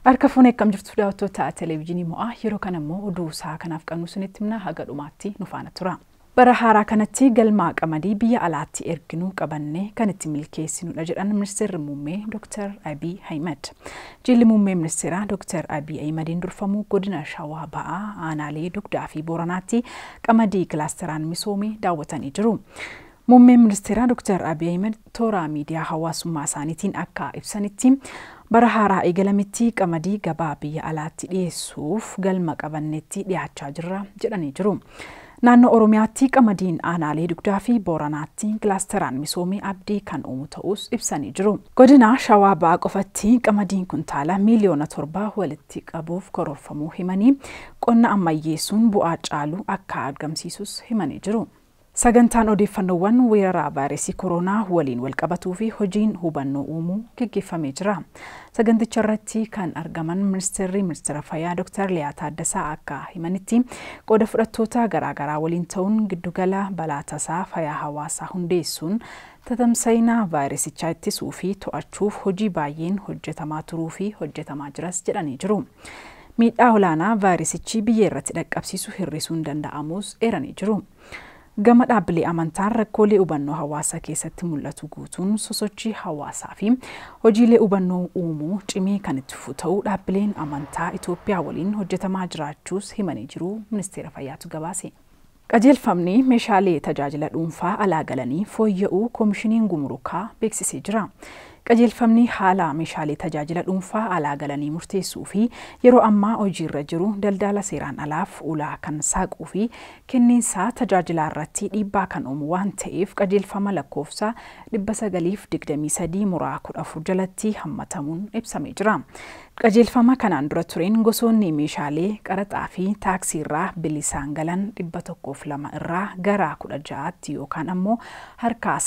Harka fuunee akkam jirtu daawwattoota televezyiinii mo'aa yeroo kana immoo oduu isaa kanaaf qabnu sinitti himna haga dhumaatti nu faana tura. Bara haaraa kanatti galmaa qamadii biyya alaatti erginuu qabannee kan itti milkeessinudha jedhan ministeerri muummee Dr. Abiy Ahmed. Jilli muummee ministeeraa Dr. Abiy Ahmediin durfamu godina Shawaa Ba'aa aanaalee dugdaa fi booranaatti qamadii kilaasteraan misoomee daawwatanii jiru. Muummeen ministeeraa Dr. Abiy Ahmed toora miidiyaa hawaasummaa isaaniitiin akka ibsanitti bara haaraa eegalametti qamadii gabaa biyya alaatti dhiyeessuuf galma qabanneetti dhiyaachaa jirra jedhanii jiru. Naannoo Oromiyaatti qamadiin aanaalee dugdaa fi booranaatti kilaasteraan misoomee abdii kan uumu ta'us ibsanii jiru. Godina Shawaa Ba'aa qofatti qamadiin kuntaala miiliyoona torbaa walitti qabuuf karoorfamuu himanii qonna ammayyeessuun bu'aa caalu akka argamsiisus himanii jiru. Sagantaan odeeffannoowwan weeraraa vaayirasii koronaa waliin walqabatuu fi hojiin hubannoo uumuu gaggeeffamee jira. Saganticha irratti kan argaman ministeerri ministeera fayyaa Dr. Liyaa Taaddasaa akka himanitti qooda fudhattoota garaagaraa waliin ta'uun giddugala balaa tasaa fayyaa hawaasaa hundeessuun tatamsa'ina vaayirasichaa ittisuu fi to'achuuf hojii baay'een hojjetamaa turuu fi hojjetamaa jiras jedhanii jiru. Miidhaa olaanaa vaayirasichi biyya irratti dhaqqabsiisu hir'isuun danda'amus eeranii jiru. Gama dhaabbilee amantaan rakkoolee hubannoo hawaasaa keessatti mul'atu guutuun sosochii hawaasaa fi hojiilee hubannoo uumuu cimee kan itti fufu ta'uu dhaabbileen amantaa Itoophiyaa waliin hojjetamaa jiraachuus himanii jiru ministeera fayyaatu gabaase. Qajeelfamni meeshaalee tajaajila dhuunfaa alaa galanii fooyya'uu koomishiniin gumurukaa beeksisee jira. Qajeelfamni haala meeshaalee tajaajila dhuunfaa alaa galanii murteessuu fi yeroo ammaa hojiirra jiru daldala seeraan alaaf ulaa kan saaquu fi kenniinsaa tajaajilaa irratti dhiibbaa kan uumu waan ta'eef qajeelfama lakkoofsa 923 muraa 14 jalatti hammatamuun ibsamee jira. Qajeelfama kanaan dura tureen gosoonni meeshaalee qaraxaa fi taaksii irraa bilisaan galan 102 irraa gara 16tti yookaan ammoo harka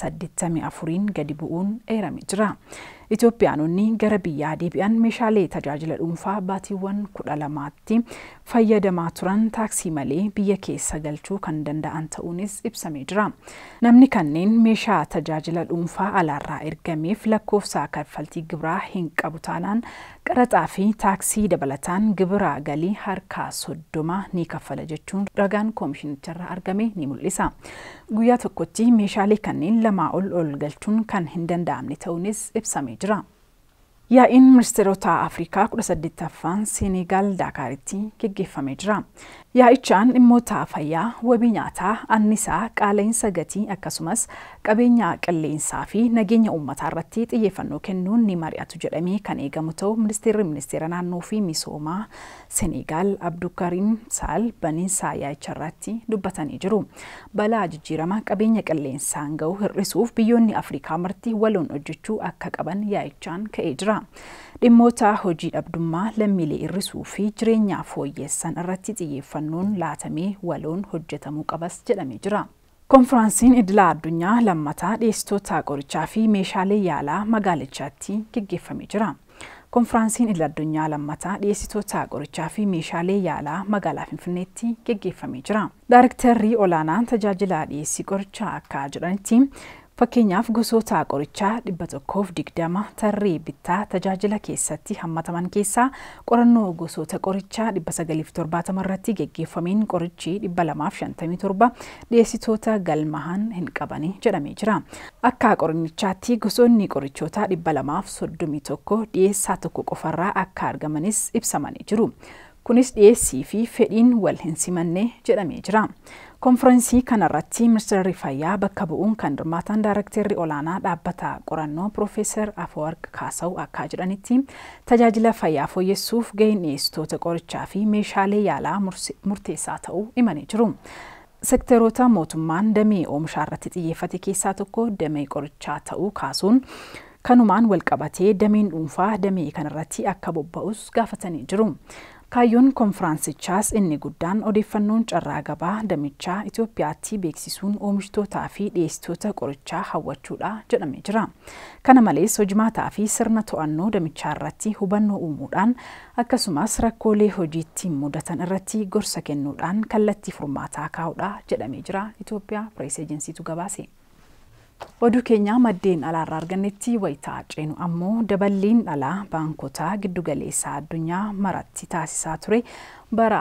84 gadi bu'uun eeramee jira. Itoophiyaanonni gara biyyaa deebi'an meeshaalee tajaajila dhuunfaa baatiiwwan kudha lamaatti fayyadamaa turan taaksii malee biyya keessa galchuu kan danda'an ta'uunis ibsamee jira. Namni kanneen meeshaa tajaajila dhuunfaa alaarraa ergameef lakkoofsa kaffaltii gibiraa hin qabu taanaan qaraxaa fi taaksii dabalataan gibira galii harka soddoma ni kaffala jechuun ragaan koomishinicharraa argame ni mul'isa. Guyyaa tokkotti meeshaalee kanneen lamaa ol ol galchuun kan hin danda'amne ta'uunis ibsamee jira. Yaa'iin ministeerota Afrikaa 18ffaan Senegaal Daakaaritti geggeeffamee jira. Yaa'ichaan dhimmoota fayyaa, wabii nyaataa, annisaa, qaala'insa gatii akkasumas qabeenya qilleensaa fi nageenya uummataa irratti xiyyeeffannoo kennuun ni mari'atu jedhamee kan eegamu ta'u ministeerri ministeera naannoo fi misoomaa Senegaal Abdukariim Saal baniinsa yaa'icha irratti dubbatanii jiru. Balaa jijjiirama qabeenya qilleensaan gahu hir'isuuf biyyoonni Afrikaa marti waloon hojjechuu akka qaban yaa'ichaan ka'ee jira. Dhimmoota hojii dhabdummaa lammiilee hir'isuu fi jireenya fooyyessan irratti xiyyeeffannoon laatamee waloon hojjetamuu qabas jedhamee jira. Konfiraansiin idilaa addunyaa lammataa dhiyeessitoota qorichaa fi meeshaalee yaalaa magaalichaatti geggeeffamee jira. Konfiraansiin idil addunyaa lammataa dhiyeessitoota qorichaa fi meeshaalee yaalaa magaalaa Finfinneetti geggeeffamee jira. Daarektarrii olaanaan tajaajila dhiyeessii qorichaa akka jedhanitti Fakkeenyaaf gosoota qorichaa dhibba tokkoof digdama tarree bittaa tajaajila keessatti hammataman keessaa qorannoo gosoota qorichaa dhibba sagaliif torbaatama irratti geggeeffameen qorichi dhibba lamaaf shantamii torba dhiyeessitoota galmahan hin qabani jedhamee jira. Akka qoranichaatti gosoonni qorichoota dhibba lamaaf soddomii tokko dhiyeessaa tokko qofarraa akka argamanis ibsamanii jiru. Kunis dhiyeessii fi fedhiin wal hin simanne jedhamee jira. Konfiraansii kanarratti ministeerri fayyaa bakka bu'uun kan hirmaatan daarektarri olaanaa dhaabbata qorannoo Piroofeesar Afawarq Kaasaw akka jedhanitti tajaajila fayyaa fooyyessuuf gaheen dhiyeessitoota qorichaa fi meeshaalee yaalaa murteessaa ta'uu himanii jiru. Sekteroota mootummaan damee oomishaa irratti xiyyeeffate keessaa tokko damee qorichaa ta'uu kaasuun kanumaan walqabatee dameen dhuunfaa damee kanarratti akka bobba'us gaafatanii jiru. Kaayyoon konfiraansichaas inni guddaan odeeffannoon carraa gabaa damichaa Itoophiyaatti beeksisuun oomishtootaa fi dhiyeessitoota qorichaa hawwachuudha jedhamee jira. Kana malees hojimaataa fi sirna to'annoo damichaa irratti hubannoo uumuudhaan akkasumas rakkoolee hojiitti mudatan irratti gorsa kennuudhaan kallattii furmaataa kaa'uudha jedhamee jira. Itoophiyaa Pirees Ejensiitu gabaase. Oduu keenya maddeen alaarraa argannetti wayitaa ceenu ammoo daballiin dhalaa baankotaa giddugaleessaa addunyaa maratti taasisaa ture bara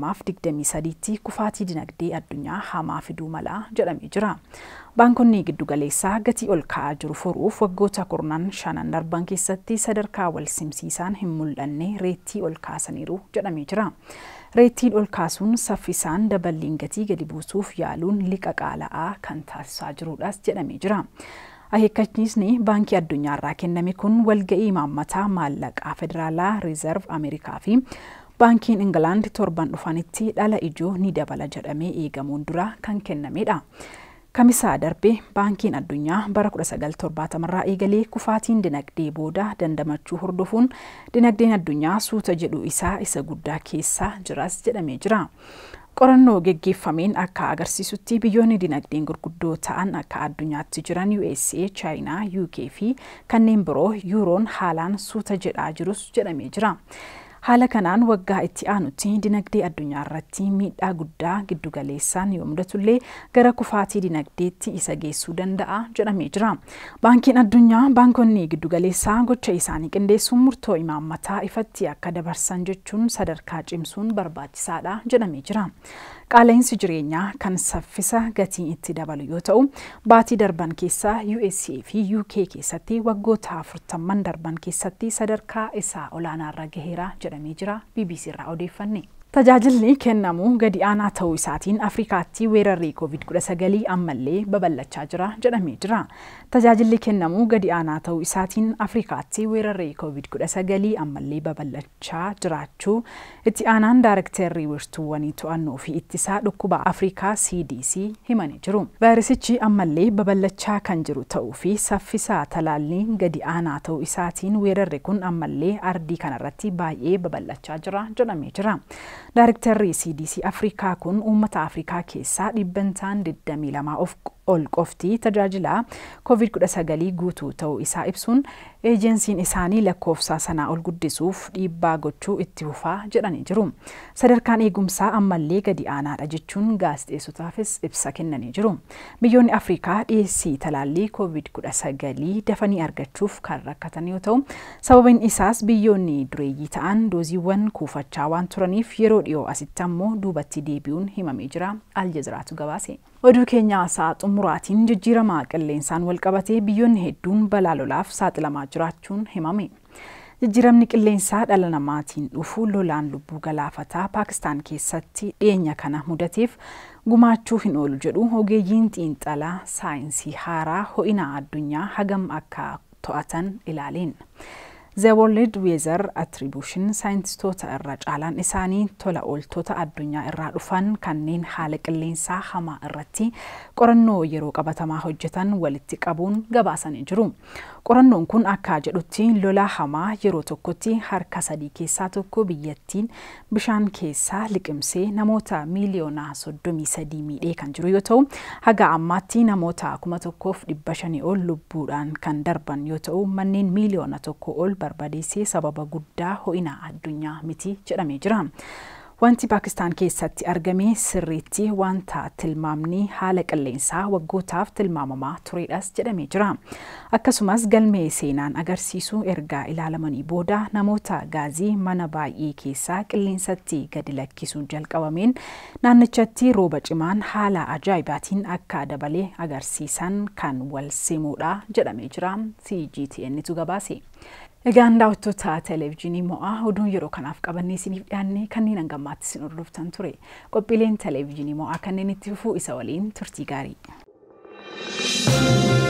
2023tti kufaatii dinagdee addunyaa hamaa fiduu mala jedhamee jira. Baankonni giddugaleessaa gatii ol ka'aa jiru furuuf waggoota kurnan shanan darban keessatti sadarkaa wal simsiisaan hin mul'anne reettii ol kaasaniiru jedhamee jira. Reettiin ol kaasuun saffisaan daballiin gatii gadi buusuuf yaaluun liqa qaala'aa kan taasisaa jirudhas jedhamee jira. Akeekkachiisni baankii addunyaarraa kenname kun walga'ii imaammataa maallaqaa federaalaa riizarv Ameerikaa fi baankiin Ingilaand torban dhufanitti dhala ijoo ni dabala jedhamee eegamuun dura kan kennamedha. Kamisaa darbe baankiin addunyaa bara 1970 irraa eegalee kufaatiin dinagdee booda dandamachuu hordofuun dinagdeen addunyaa suuta jedhu isaa isa guddaa keessa jiras jedhamee jira. Qorannoo geggeeffameen akka agarsiisutti biyyoonni dinagdeen gurguddoo ta'an akka addunyaatti jiran USA, Chaayinaa, UK fi kanneen biroo yuuroon haalaan suuta jedhaa jirus jedhamee jira. Haala kanaan waggaa itti aanutti dinagdee addunyaa irratti miidhaa guddaa giddugaleessaan yoo mudatullee gara kufaatii dinagdeetti isa geessuu danda'a jedhamee jira. Baankiin addunyaa baankonni giddugaleessaa gocha isaanii qindeessuun murtoo imaammataa ifatti akka dabarsan jechuun sadarkaa cimsuun barbaachisaadha jedhamee jira. Qaala'insi jireenyaa kan saffisa gatiin itti dabalu yoo ta'u, baatii darban keessaa USA fi UK keessatti waggoota afurtamman darban keessatti sadarkaa isaa olaanaarra gaheera jedhamee jira BBC irraa odeeffanne. Tajaajilli kennamu gadi aanaa ta'uu isaatiin Afrikaatti weerarri COVID-19 ammallee babal'achaa jira jedhamee jira. Tajaajilli kennamu gadi aanaa ta'uu isaatiin Afrikaatti weerarri COVID-19 ammallee babal'achaa jiraachuu itti aanaan daarektarrii wiirtuuwwanii to'annoo fi ittisaa dhukkuba Afrikaa CDC himanii jiru. Vaayirasichi ammallee babal'achaa kan jiru ta'uu fi saffisaa talaalliin gadi aanaa ta'uu isaatiin weerarri kun ammallee ardii kanarratti baay'ee babal'achaa jira jedhamee jira. Daarektarri CDC Afrikaa kun uummata Afrikaa keessaa dhibbantaan 22 of ol qofti tajaajila COVID-19 guutuu ta'uu isaa ibsuun eejensiin isaanii lakkoofsa sanaa ol guddisuuf dhiibbaa gochuu itti fufaa jedhanii jiru. Sadarkaan eegumsaa ammallee gadi aanaadha jechuun gaazexeessotaafis ibsa kennanii jiru. Biyyoonni Afrikaa dhiyeessii talaallii COVID-19 dafanii argachuuf kan rakkatan yoo ta'u, sababiin isaas biyyoonni dureeyyii ta'an dooziiwwan kuufachaa waan turaniif yeroo dhiyoo asitti ammoo duubatti deebi'uun himamee jira. Aljaziraatu gabaase. Oduu keenya sa'a xumuraatiin jijjiirama qilleensaan walqabatee biyyoonni hedduun balaa lolaaf saaxilamaa jiraachuun himame. Jijjiiramni qilleensaa dhala namaatiin dhufu lolaan lubbuu galaafataa Paakistaan keessatti dhiyeenya kana mudateef gumaachuu hin oolu jedhu ogeeyyiin xiinxalaa saayinsii haaraa ho'ina addunyaa hagam akka to'atan ilaaleen. The World Weather Attribution saayintistoota irra caalaan isaanii tola ooltota addunyaa irraa dhufan kanneen haala qilleensaa hamaa irratti qorannoo yeroo qabatamaa hojjetan walitti qabuun gabaasanii jiru. Qorannoon kun akka jedhutti lola hamaa yeroo tokkotti harka sadii keessaa tokko biyyattiin bishaan keessaa liqimsee namoota miiliyoona soddomii sadii miidhee kan jiru yoo ta'u haga ammaatti namoota kuma tokkoof dhibba shanii ol lubbuudhaan kan darban yoo ta'u manneen miiliyoona tokko ol barbadeessee sababa guddaa ho'ina addunyaa miti jedhamee jira. Wanti Paakistaan keessatti argame sirriitti wanta tilmaamni haala qilleensaa waggootaaf tilmaamamaa turedhas jedhamee jira. Akkasumas galmee seenaan agarsiisu ergaa ilaalamanii booda namoota gaazii mana baay'ee keessaa qilleensatti gadi lakkisuun jalqabameen naannichatti rooba cimaan haala ajaa'ibaatiin akka dabalee agarsiisan kan wal simuudha jedhamee jira. CGTNtu gabaase. Egaan daawwattoota televezyiinii mo'aa oduun yeroo kanaaf qabannee isiniif dhiyaanne kanneen hangammaatti isin hordoftan ture. Qophiileen televezyiinii mo'aa kanneen itti fufuu isa waliin turtii gaarii.